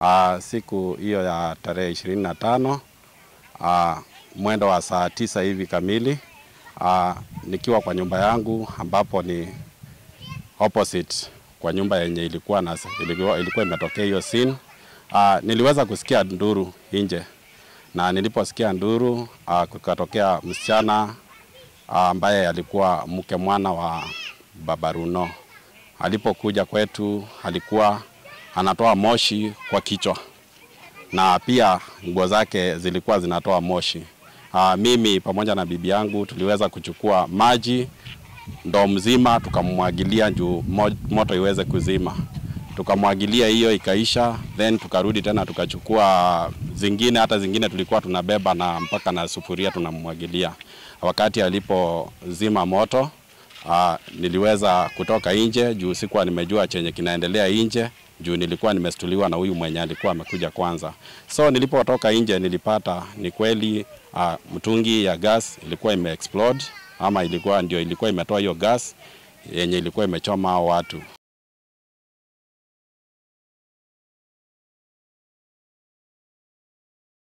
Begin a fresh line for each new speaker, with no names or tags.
Uh, siku hiyo ya tarehe ishirini na tano uh, mwendo wa saa tisa hivi kamili uh, nikiwa kwa nyumba yangu ambapo ni opposite kwa nyumba yenye ilikuwa na ilikuwa, ilikuwa imetokea hiyo scene. Uh, niliweza kusikia nduru nje na niliposikia nduru uh, kukatokea msichana ambaye uh, alikuwa mke mwana wa baba Runo. Alipokuja kwetu alikuwa anatoa moshi kwa kichwa na pia nguo zake zilikuwa zinatoa moshi. Uh, mimi pamoja na bibi yangu tuliweza kuchukua maji ndoo mzima tukamwagilia juu moto iweze kuzima. Tukamwagilia hiyo ikaisha, then tukarudi tena tukachukua zingine, hata zingine tulikuwa tunabeba na mpaka na sufuria tunamwagilia. Wakati alipozima moto uh, niliweza kutoka nje juu sikuwa nimejua chenye kinaendelea nje juu nilikuwa nimestuliwa na huyu mwenye alikuwa amekuja kwanza. So nilipotoka nje nilipata ni kweli uh, mtungi ya gas ilikuwa ime explode ama ilikuwa ndio ilikuwa imetoa hiyo gas yenye ilikuwa imechoma hao watu.